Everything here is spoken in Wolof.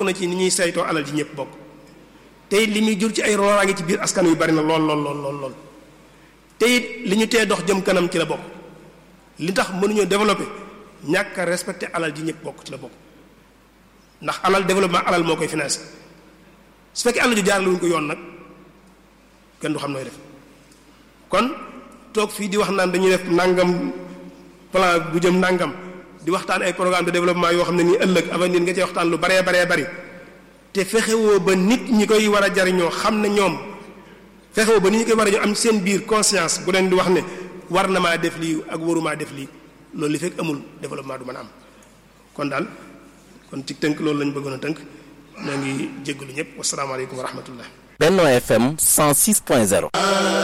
na ci ni ñuy saytoo alal ji ñëpp bokk te it li muy jur ci ay loraange ci biir askan wi bari na lool lool lool lool lool te it li ñu tee dox jëm kanam ci la bokk li tax mënuñoo développer ñàkk a respecté alal ji ñëpp bokk ci la bokk ndax alal développement alal moo koy financé su fekkee alal ju jaarale wuñ ko yoon nag kenn du xam nooy def kon toog fii di wax naan dañuy def nangam plan bu jëm nangam di waxtaan ay programme de développement yoo xam ne nii ëllëg avenir nga cee waxtaan lu baree baree bari te fexewoo ba nit ñi koy war a jariñoo xam ne ñoom fexewoo ba nit ñi koy war a am seen biir conscience bu leen di wax ne war na maa def lii ak warumaa def lii loolu li fekk amul développement du mën a am kon daal kon ci tënk loolu lañu bëggoon a tënk ñoo ngi jéggalu ñëpp wasalaamaaleykum wa rahmatullah Benno FM 106.0